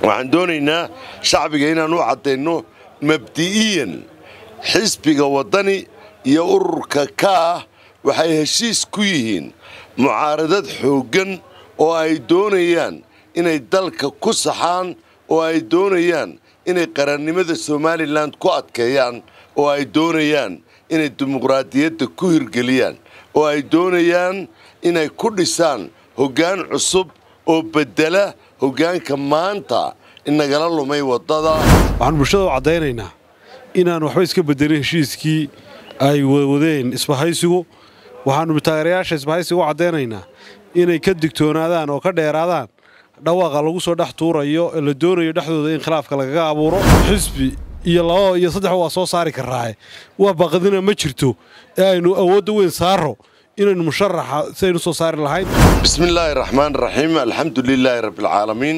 waxaan doonaynaa shacbiga inaan u caddayno mabdi'iyan xisbiga waddani iyo ururka ka ah waxay heshiis ku yihiin mucaaradad xooggan oo ay doonayaan inay dalka ku saxaan oo ay doonayaan inay qarannimada somalilan ku adkeeyaan oo ay doonayaan inay dimuqraadiyadda ku hirgeliyaan oo ay doonayaan inay ku dhisaan hoggaan cusub oo beddela hoggaanka maanta inagala lumay waddada waxaan bulshada u caddaynaynaa inaan waxba iska bedelin heshiiskii ay wadeen isbahaysigu waxaannu taageerayaasha isbahaysiga u caddaynaynaa inay ka digtoonaadaan oo ka dheeraadaan dhawaaqa lagu soo dhex tuurayo ee la doonayo dhexdooda in khilaafka lagaga abuuro xisbi iyo laba iyo saddexba waa soo saari karraaye waa baqdina ma jirto ee aynu awoodda weyn saaro inaynu musharaxa si aynu soo saari lahayn bismi illaahi raxmaan raxiim alxamdu lilaahi rabbialcaalamiin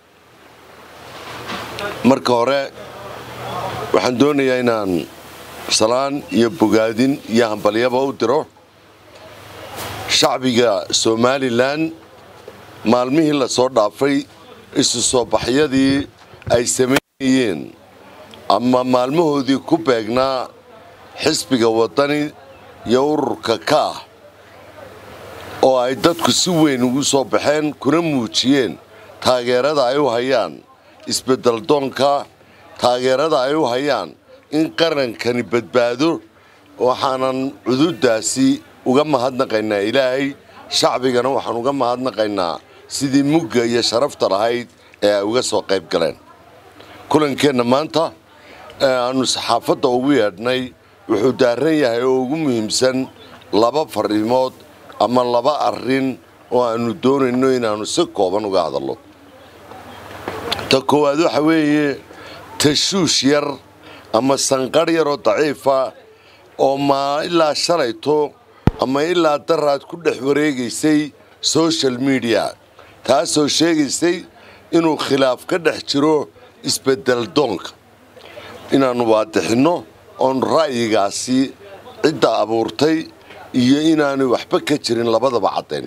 marka hore waxaan doonayaa inaan salaan iyo bogaadin iyo hambalyaba u diro shacbiga somalilan maalmihii la soo dhaafay isu soo baxyadii ay samaynayeen ama maalmahoodii ku beegnaa xisbiga waddani iyo ururka ka ah oo ay dadku si weyn ugu soo baxeen kuna muujiyeen taageerada ay u hayaan isbeddel doonka taageerada ay u hayaan in qarankani badbaado waxaanan cududdaasi uga mahadnaqaynaa ilaahay shacbigana waxaan uga mahadnaqaynaa sidii mugga iyo sharafta lahayd ee ay uga soo qayb galeen kulankeenna maanta ee aannu saxaafadda ugu yeedhnay wuxuu daaran yahay oo ugu muhiimsan laba fariimood ama laba arrin oo aannu doonayno inaannu si kooban uga hadallo ta koowaad waxa weeye tashuush yar ama sanqadh yaroo daciifa oo maa ilaa shalayto ama ilaa daraad ku dhex wareegaysay social mediya taasoo sheegaysay inuu khilaaf ka dhex jiro isbeddel doonka inaannu waadixinno oon ra'yigaasi cidda abuurtay iyo inaanay waxba ka jirin labadaba caddayn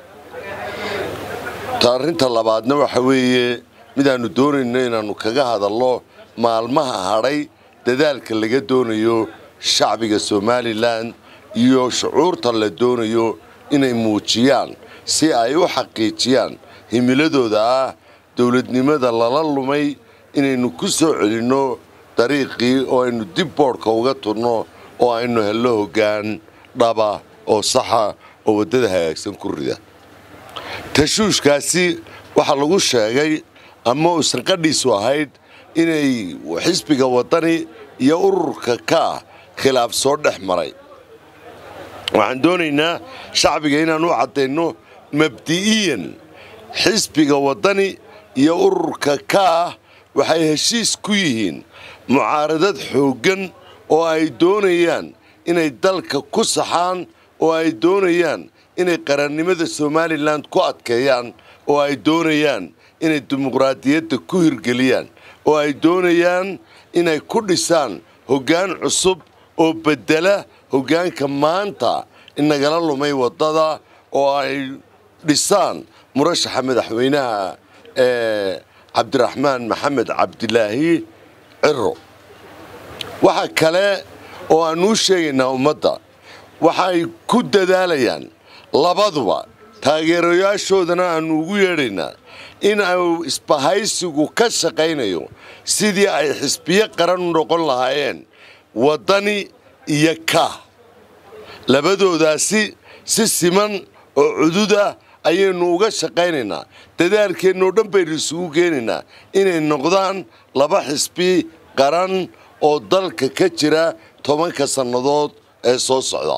ta arrinta labaadna waxa weeye midaannu doonayno inaannu kaga hadallo maalmaha hadhay dadaalka laga doonayo shacbiga somalilan iyo shucuurta la doonayo inay muujiyaan si ay u xaqiijiyaan himiladooda ah dowladnimada lala lumay inaynu ku soo celinno dariiqii oo aynu dib boodhka uga turno oo aynu hello hoggaan dhaba oo saxa oo waddada hagaagsan ku rida tashuushkaasi waxaa lagu sheegay ama uusan qadhiisu ahayd inay xisbiga waddani iyo ururka ka ah khilaaf soo dhex maray waxaan doonaynaa shacbiga inaan u caddayno mabdi'iyan xisbiga waddani iyo ururka ka ah waxay heshiis ku yihiin mucaaradad xooggan oo ay doonayaan inay dalka ku saxaan oo ay doonayaan inay qarannimada somalilan ku adkeeyaan oo ay doonayaan inay dimuqraadiyadda ku hirgeliyaan oo ay doonayaan inay ku dhisaan hoggaan cusub oo beddela hoggaanka maanta inagala lumay waddada oo ay dhisaan murashaxa madaxweynaha ee cabdiraxmaan maxamed cabdilaahi ciro waxa kale oo aannu u sheegaynaa ummadda waxay ku dadaalayaan labaduba taageerayaashoodana aannu ugu yeedhaynaa in uu isbahaysigu ka shaqaynayo sidii ay xisbiyo qaran u noqon lahaayeen waddani iyo ka labadoodaasi si siman oo cudud ah ayaynu uga shaqaynaynaa dadaalkeennoo dhan baynu isugu keenaynaa inay noqdaan laba xisbi qaran oo dalka ka jira tobanka sannadood ee soo socda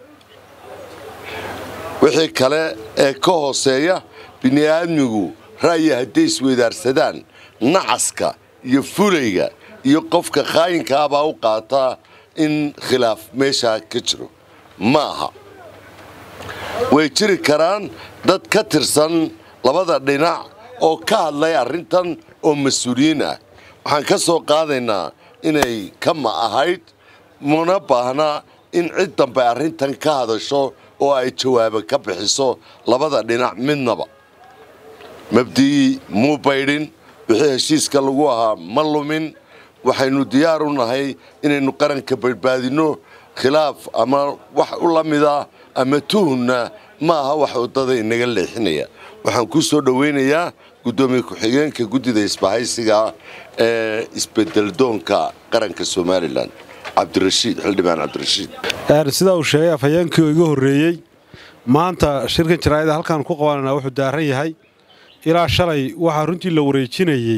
wixii kale ee ka hooseeya bini'aadmigu ra'yi hadday isweydaarsadaan nacaska iyo fulayga iyo qofka khaayinkaabaa u qaataa in khilaaf meeshaa ka jiro ma aha way jiri karaan dad ka tirsan labada dhinac oo ka hadlay arrintan oo mas-uuliyiin ah waxaan ka soo qaadaynaa inay kama ahayd mana baahna in cid dambe arrintan ka hadasho oo ay jawaabo ka bixiso labada dhinac midnaba mabdi'ii muu baydhin wixii heshiiska lagu ahaa ma lumin waxaynu diyaar u nahay inaynu qaranka badbaadinno khilaaf ama wax u la mida ama tuhunna ma aha wax waddada inaga leexinaya waxaan kuu soo dhowaynayaa guddoomiye ku-xigeenka guddida isbahaysiga ee isbedeldoonka qaranka somalilan cabdirashiid xildhibaan cabdirashiid sidaa uu sheegay afhayeenkii oo iga horreeyey maanta shirkan jaraa'ida halkaan ku qabananaa wuxuu daaran yahay ilaa shalay waxaa runtii la wareejinayey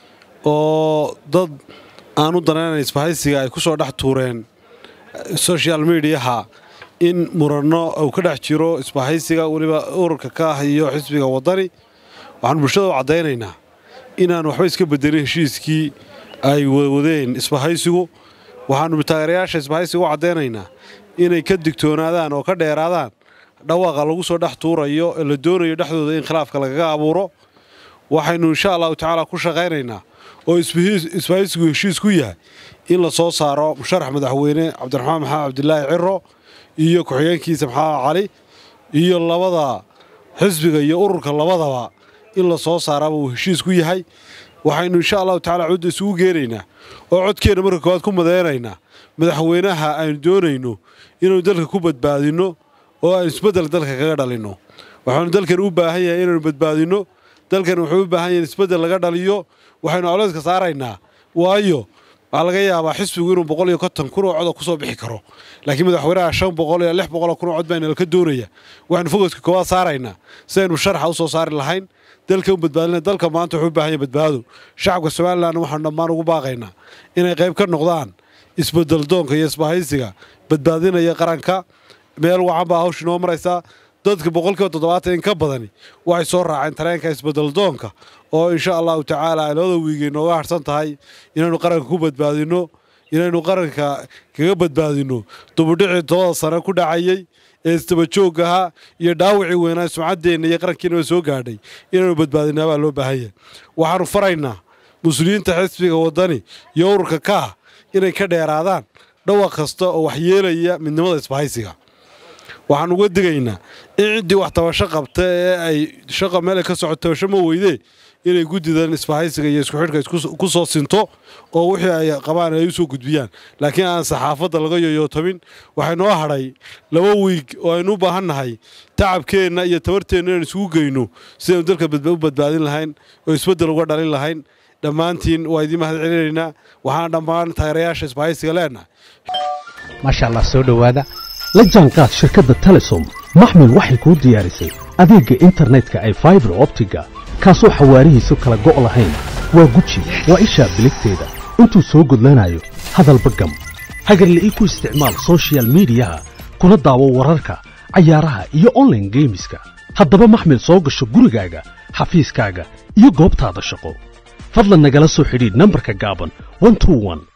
oo dad aan u danaynan isbahaysiga ay ku soo dhex tuureen social mediaha in muranno uu ka dhex jiro isbahaysiga weliba ururka ka ah iyo xisbiga waddani waxaanu bulshada u caddaynaynaa inaan waxba iska bedelin heshiiskii ay wadeen isbahaysigu waxaannu taageerayaasha isbahaysiga u caddaynaynaa inay ka digtoonaadaan oo ka dheeraadaan dhawaaqa lagu soo dhex tuurayo ee la doonayo dhexdooda in khilaafka lagaga abuuro waxaynu insha allahu tacaala ku shaqaynaynaa oo isbahaysigu heshiis ku yahay in la soo saaro musharax madaxweyne cabdiraxmaan maxamed cabdilaahi ciro iyo ku-xigeenkiisa maxamed cali iyo labada xisbiga iyo ururka labadaba in la soo saaraaba uu heshiis ku yahay waxaynu insha allahu tacala cudda isugu geenaynaa oo codkeenna marka koowaad ku madeynaynaa madaxweynaha aynu doonayno inaynu dalka ku badbaadinno oo aynu isbeddel dalka kaga dhalinno waxaanu dalkan u baahan yahay inaynu badbaadinno dalkan wuxuu u baahan yahay in isbeddel laga dhaliyo waxaynu coleyska saaraynaa waayo waxaa laga yaabaa xisbigu inuu boqol iyo konton kun oo coda ku soo bixi karo laakiin madaxweynaha shan boqol iyo lix boqoloo kun oo cod baynala ka doonaya waxaynu fogoska koowaad saaraynaa si aynu sharaxa u soo saari lahayn dalka u badbaadina dalka maanta wuxuu u baahan yahay badbaado shacabka somalilan waxaanu dhammaan ugu baaqaynaa inay qayb ka noqdaan isbedel doonka iyo isbahaysiga badbaadinaya qaranka meel wacan baa hawsh inoo maraysaa dadka boqolkiiba toddobaatan in ka badani waxay soo raaceen tareenka isbedeldoonka oo insha allahu tacaala ay labada wiigay nooga harsan tahay inaynu qaranka ku badbaadinno inaynu qaranka kaga badbaadinno dubudhicii tobada sane ku dhacayey ee isdabajoogga ahaa iyo dhaawacii weynaa sumcaddeenna iyo qarankiinaba soo gaadhay inaynu badbaadinaa baa loo baahan yahay waxaanu faraynaa muslimiinta xisbiga waddani iyo ururka kaah inay ka dheeraadaan dhawaq kasta oo waxyeelaya midnimada isbahaysiga waxaan uga digaynaa in ciddii wax tabasho qabta ee ay shaqa meelay ka socoto tabasho ma weydee inay guddidan isbahaysiga iyo isku xidhka ku soo sinto oo wixii ay qabaan ay u soo gudbiyaan laakiin aan saxaafadda laga yoyootamin waxay noo hadhay laba wiig oo aynu u baahan nahay tacabkeenna iyo tabarteenna inaan isugu geyno sidaynu dalka u badbaadin lahayn oo isbeddel uga dhalin lahayn dhammaantiin waa idiin mahad celinaynaa waxaan dhammaan taageerayaasha isbahaysiga leenahay maasha allah soo dhowaada la jaanqaad shirkadda telesom maxmil waxay kuu diyaarisay adeegga internetka ay faibar optiga kaasoo xawaarihiisu kala go' lahayn waa guji waa ishaa biligteeda intuu soo gudlanayo hadalba gam hagarla'ii ku isticmaal sochial midiyaha kuna daawo wararka cayaaraha iyo onlaine geemiska haddaba maxmil soo gasho gurigaaga xafiiskaaga iyo goobtaada shaqo fadlan nagala soo xidhiidh nambarka gaaban